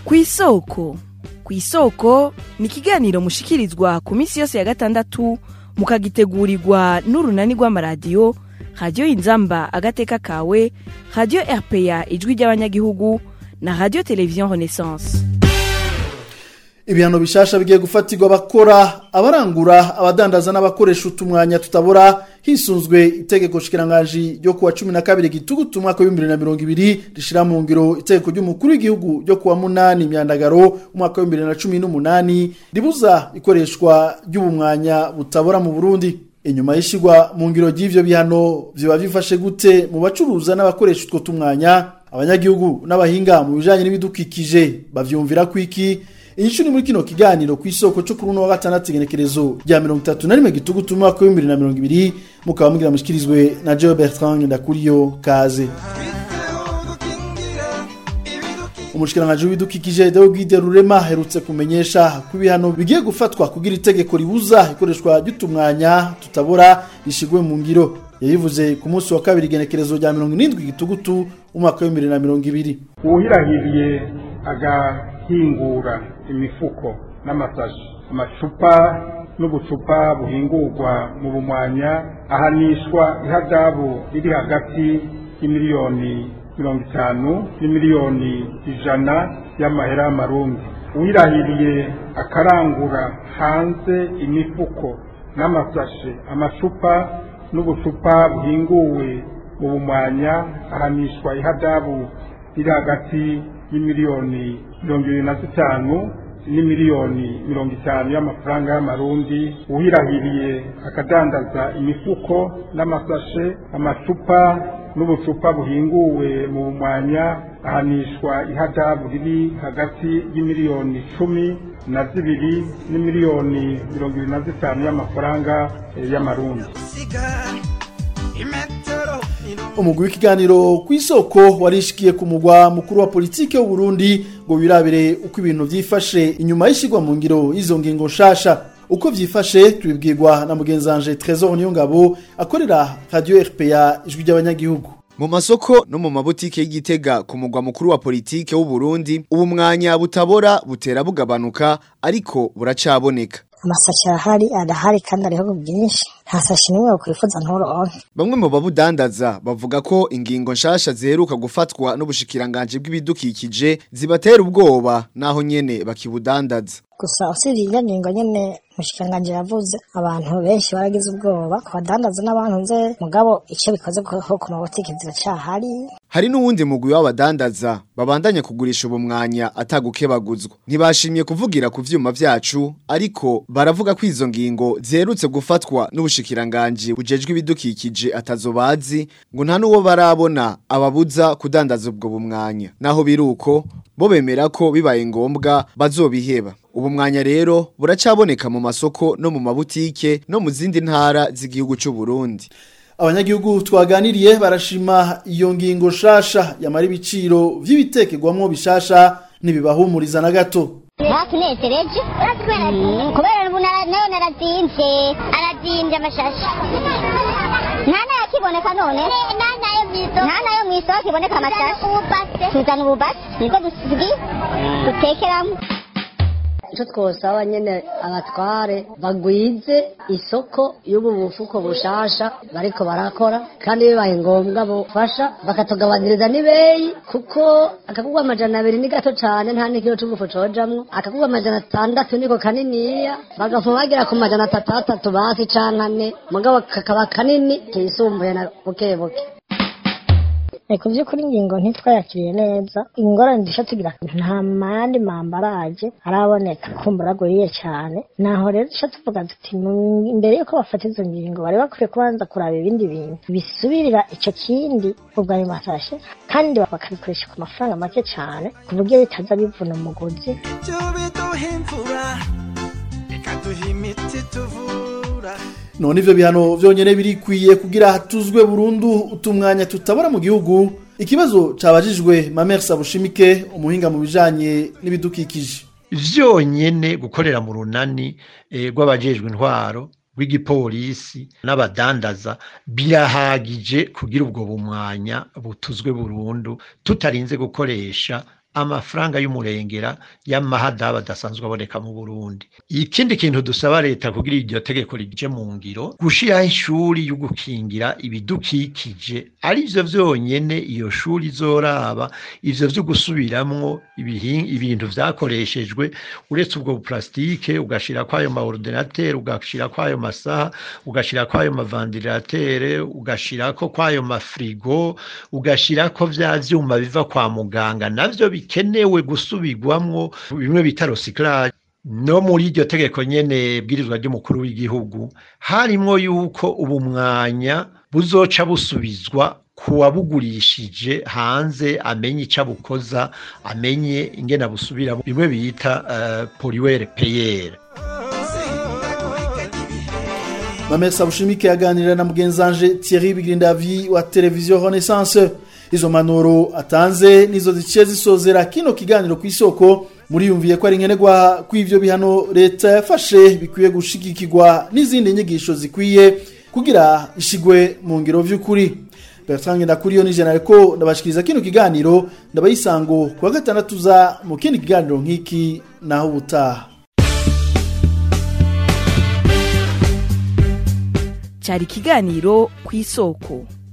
ku isoko ku isoko ni ikiganiro mushikirizwa ku minsi yose ya gatandatu mukagitegurirwa n'urunani rw'amaradiyo radiyo inzamba agateka kawe radiyo rpa ijwi ry'abanyagihugu na radiyo televiziyo renaissance ibihano bishasha bigiye gufatirwa abakora abarangura abadandaza n'abakoresha utumwanya tutabora hisunzwe itegeko shikiranganji ryo kuwa cumi na kabiri gitugutu umwaka w'ibihumbi bibiri na mirongo ibiri rishira mu ngiro itegeko ry'umukuru w'igihugu ryo kuwa munani myandagaro umwaka w'ibihumbi bibiri na cumi n'umunani ribuza ikoreshwa ry'ubumwanya butabora mu burundi inyuma y'ishigwa mu ngiro ry'ivyo bihano vyoba bifashe gute mu bacuruza n'abakoresha utwo tumwanya abanyagihugu n'abahinga mu bijanye n'ibidukikije bavyumvira kwiki inyishu ni muri kino kiganiro ku isoko cyo kuri uno wa gatandatu igenekerezo rya mirongo itatu na rimwe gitugutu umwaka w'ibihumbi bibiri na mirongo ibiri mukaba mugira mushikirizwe na Joe Bertrand Ndakuriyo kaze umushikiranganji w'ibidukikije Deogide Rurema aherutse kumenyesha ko ibihano bigiye gufatwa kugira itegeko ribuza ikoreshwa ry'utumwanya tutabora rishigwe mu ngiro yayivuze ku munsi wa kabiri igenekerezo rya mirongo irindwi gitugutu umwaka w'ibihumbi bibiri na mirongo ibiri uwuhirahiriye agahingura imifuko n'amasashi amacupa n'ubucupa buhingurwa mu bumwanya ahanishwa ihadabu riri hagati y'imiliyoni mirongo itanu n'imiliyoni ijana y'amahera y'amarundi uwirahiriye akarangura hanze imifuko n'amasashe amacupa n'ubucupa buhinguwe mu bumwanya ahanishwa ihadabu riri hagati y'imiliyoni mirongo irindwi na zitanu n'imiliyoni mirongo itanu y'amafaranga y'amarundi uhirahiriye akadandaza imifuko n'amasashe amacupa n'ubucupa buhinguwe mu bumwanya ahanishwa ihadabu riri hagati y'imiliyoni cumi na zibiri n'imiliyoni mirongo irindwi na zitanu y'amafaranga y'amarundi umugwi w'ikiganiro ku isoko warishikiye ku mugwa mukuru wa politike w'u Burundi ngo wirabire uko ibintu vyifashe inyuma y'ishigwa mu ngiro y'izo ngingo nshasha uko vyifashe tubibwirwa na mugenzanje Trésor Niyongabo akorera Radio RPA ijwi ry'abanyagihugu mu masoko no mu mabutike y'igitega ku mugwa mukuru wa politike w'u Burundi ubu mwanya butabora butera bugabanuka ariko buracaboneka amasashi arahari arahari kandi ariho bwinshi nta sashi nimwe wakwifuza nturonke bamwe mu babudandaza bavuga ko ingingo nshasha ziheruka gufatwa n'ubushikiranganje bw'ibidukikije zibatera ubwoba naho nyene bakibudandaza gusa usibye iyo ngingo nyene mushikanganje yavuze abantu benshi baragize ubwoba ku badandaza n'abantu nze mugabo icyo bikoze ko ku mabotike ziracyahari hari n'uwundi mugwi w'abadandaza babandanya kugurisha ubu mwanya atagukebaguzwa ntibashimye kuvugira ku vyuma vyacu ariko baravuga ko izo ngingo ziherutse gufatwa n'ubushikiranganje bujejwe ibidukikije atazobazi ngo nta n'uwo barabona ababuza kudandaza ubwo bumwanya naho biruko bo bemera ko bibaye ngombwa bazobiheba ubu mwanya rero buracaboneka mu masoko no mu mabutike no mu zindi ntara z'igihugu cy'u Burundi abanyagihugu twaganiriye barashima iyo ngingo shasha yamara ibiciro vy'ibitekerwamwo bishasha ntibibahumuriza na gato batunezereje kubera ubu nayo narazimvye arazimvye amashashi nta nayo akiboneka none nta nayo mw'isoko iboneka amashashi tuzana ububasi nibwo dusigi dutekeramo icyo twosaba nyine abatware bagwize isoko y'ubu bufuko bushasha bariko barakora kandi bibaye ngombwa bufasha bakatugabaniriza n'ibeyi kuko akagurwa amajana abiri ni gato cyane nta n'ikiro c'ubufu cojamwo akagurwa amajana atandatu niko kaniniya bagafuma bagera ku majana atandatu basi canke ane mugabo kakaba kanini kisumbuye na buke buke ku by'ukuri ingingo ntitwayakiriye neza ingorane dushya tugira nta mandi mambaraje araboneka kumbura aguriye cyane naho rero dushya tuvuga tuti imbere y'uko bafata izo ngingo bari bakwiye kubanza kuraba ibindi bintu bisubirira icyo kindi ubwo ayo masashe kandi bakabikoresha ku mafaranga make cyane ku buryo bitaza bivuna umugozi none ivyo bihano vyonyene birikwiye kugira hatuzwe burundu utumwanya tutabora mu gihugu ikibazo cabajijwe Mamer Sabushimike umuhinga mu bijanye n'ibidukikije vyonyene gukorera mu runani rw'abajejwe intwaro rw'igipolisi n'abadandaza birahagije kugira ubwo bumwanya butuzwe burundu tutarinze gukoresha amafaranga y'umurengera y'amahadaba adasanzwe aboneka mu Burundi ikindi kintu dusaba leta kugira iryo tegeko rije mu ngiro gushiraho ishuri yo gukingira ibidukikije arivyo vyonyene iyo shuri izoraba ivyo vyo gusubiramwo ibihi- ibintu vyakoreshejwe uretse ubwo plastike ugashira kwayo ma ordinateur ugashira kwayo masaha ugashira kwayo mavandiratere ugashirako kwayo mafrigo ugashirako vya vyuma biva kwa muganga navyo bikenewe gusubirwamwo bimwe bita recyclage no muri iryo tegeko nyene bwirizwa ry'umukuru w'igihugu harimwo yuko ubu mwanya buzoca busubizwa kuwabugurishije hanze amenye ico abukoza amenye ingene abusubira bimwe bita uh, poliwere peyere Mamesa Bushimike yaganira na mugenzanje Thierry Bigirindavi wa televiziyo Renaissance izo manuro atanze nizo ziciye zisozera kino kiganiro ku isoko muriyumviye ko ari nkenerwa kw'ivyo bihano leta yafashe bikwiye gushigikirwa n'izindi nyigisho zikwiye kugira ishigwe mu ngiro vy'ukuri Bertrand Ndakuriyo ni jana ariko ndabashikiriza kino kiganiro ndabayisango kuwa gatandatu za mu kindi kiganiro nk'iki naho ubutaha cyari ikiganiro ku isoko